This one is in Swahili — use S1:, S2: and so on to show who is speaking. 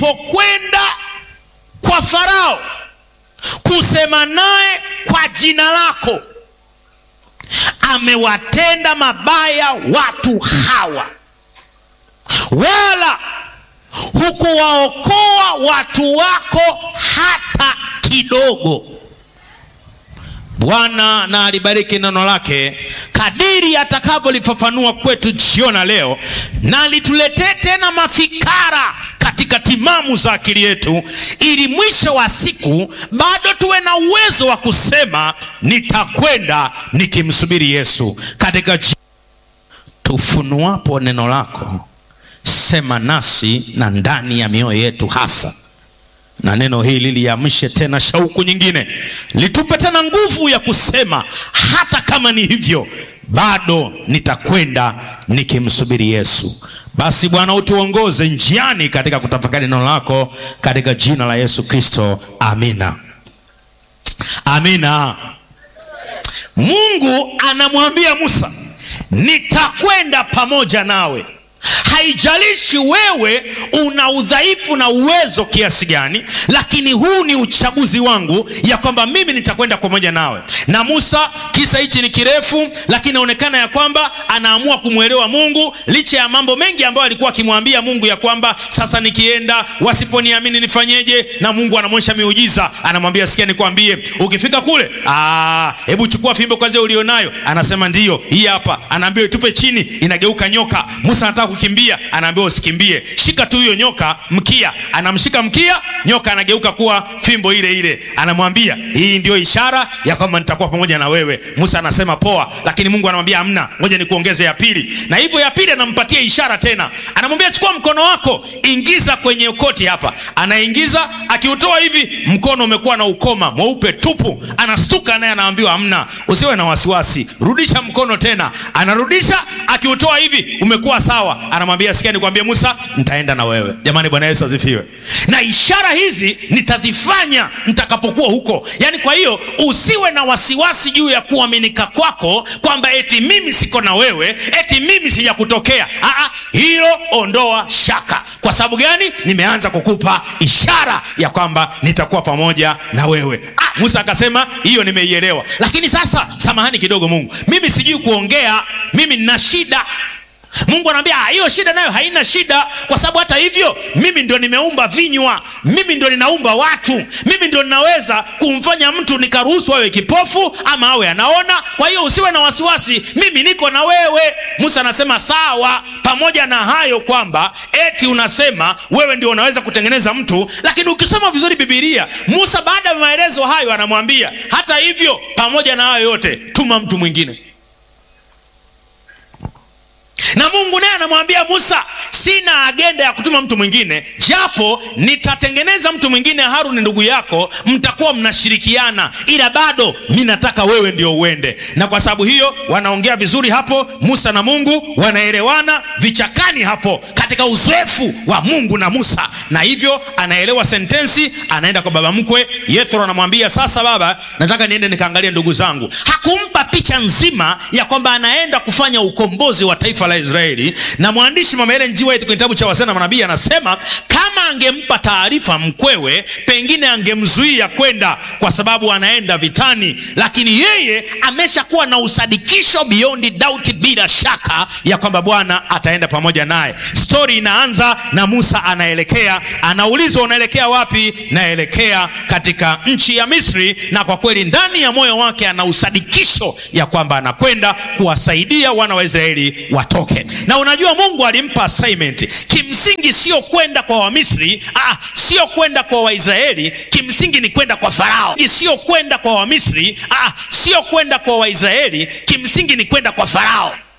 S1: nilipokwenda kwa Farao kusema naye kwa jina lako, amewatenda mabaya watu hawa, wala hukuwaokoa watu wako hata kidogo. Bwana na alibariki neno lake kadiri atakavyolifafanua kwetu jiona leo, na lituletee tena mafikara katika timamu za akili yetu, ili mwisho wa siku bado tuwe na uwezo wa kusema nitakwenda nikimsubiri Yesu. Katika tufunuapo neno lako, sema nasi na ndani ya mioyo yetu hasa na neno hili liamshe tena shauku nyingine, litupe tena nguvu ya kusema hata kama ni hivyo, bado nitakwenda nikimsubiri Yesu. Basi Bwana, utuongoze njiani katika kutafakari neno lako, katika jina la Yesu Kristo, amina. Amina. Mungu anamwambia Musa, nitakwenda pamoja nawe Haijalishi wewe una udhaifu na uwezo kiasi gani, lakini huu ni uchaguzi wangu ya kwamba mimi nitakwenda pamoja nawe. Na Musa, kisa hichi ni kirefu, lakini inaonekana ya kwamba anaamua kumwelewa Mungu licha ya mambo mengi ambayo alikuwa akimwambia Mungu ya kwamba sasa nikienda wasiponiamini nifanyeje? Na Mungu anamwonyesha miujiza, anamwambia sikia, nikwambie, ukifika kule, ah, hebu chukua fimbo kwanza ulionayo. Anasema ndiyo, hii hapa. Anaambiwa itupe chini, inageuka nyoka. Musa anataka kukimbia anaambiwa usikimbie, shika tu hiyo nyoka mkia. Anamshika mkia, nyoka anageuka kuwa fimbo ile ile. Anamwambia hii ndio ishara ya kwamba nitakuwa pamoja na wewe. Musa anasema poa, lakini Mungu anamwambia amna, ngoja nikuongeze ya pili. Na hivyo ya pili anampatia ishara tena, anamwambia chukua mkono wako, ingiza kwenye koti hapa. Anaingiza, akiutoa hivi, mkono umekuwa na ukoma mweupe tupu. Anastuka naye anaambiwa amna, usiwe na wasiwasi, rudisha mkono tena. Anarudisha, akiutoa hivi, umekuwa sawa. Anamwambia sikia, nikwambie Musa, nitaenda na wewe. Jamani, Bwana Yesu asifiwe. Na ishara hizi nitazifanya nitakapokuwa huko. Yaani, kwa hiyo usiwe na wasiwasi juu ya kuaminika kwako kwamba eti mimi siko na wewe, eti mimi sijakutokea. Aa, hilo ondoa shaka. Kwa sababu gani? Nimeanza kukupa ishara ya kwamba nitakuwa pamoja na wewe. Ah, Musa akasema hiyo nimeielewa, lakini sasa, samahani kidogo Mungu, mimi sijui kuongea, mimi nina shida. Mungu anamwambia hiyo shida nayo haina shida, kwa sababu hata hivyo mimi ndio nimeumba vinywa, mimi ndio ninaumba watu, mimi ndio ninaweza kumfanya mtu nikaruhusu awe kipofu ama awe anaona. Kwa hiyo usiwe na wasiwasi, mimi niko na wewe. Musa anasema sawa, pamoja na hayo kwamba eti unasema wewe ndio unaweza kutengeneza mtu, lakini ukisoma vizuri Biblia, Musa baada ya maelezo hayo anamwambia hata hivyo, pamoja na hayo yote, tuma mtu mwingine na Mungu naye anamwambia Musa, sina agenda ya kutuma mtu mwingine, japo nitatengeneza mtu mwingine, Haruni ndugu yako, mtakuwa mnashirikiana, ila bado mi nataka wewe ndio uende. Na kwa sababu hiyo wanaongea vizuri hapo, Musa na Mungu wanaelewana vichakani hapo, katika uzoefu wa Mungu na Musa, na hivyo anaelewa sentensi. Anaenda kwa baba mkwe Yethro, anamwambia sasa, baba, nataka niende nikaangalia ndugu zangu. Hakumpa picha nzima ya kwamba anaenda kufanya ukombozi wa taifa la Israeli. Na mwandishi Mama Ellen G. White kwenye kitabu cha Wazee na Manabii anasema kama angempa taarifa mkwewe, pengine angemzuia kwenda kwa sababu anaenda vitani, lakini yeye ameshakuwa na usadikisho beyond doubt, bila shaka ya kwamba Bwana ataenda pamoja naye. Stori inaanza na Musa anaelekea, anaulizwa unaelekea wapi? Naelekea katika nchi ya Misri, na kwa kweli ndani ya moyo wake ana usadikisho ya kwamba anakwenda kuwasaidia wana wa Israeli watoke. Na unajua Mungu alimpa assignment, kimsingi sio kwenda kwa Wamisri, ah, sio kwenda kwa Waisraeli, kimsingi ni kwenda kwa Farao. Sio kwenda kwa Wamisri, ah, sio kwenda kwa Waisraeli, kimsingi ni kwenda kwa Farao.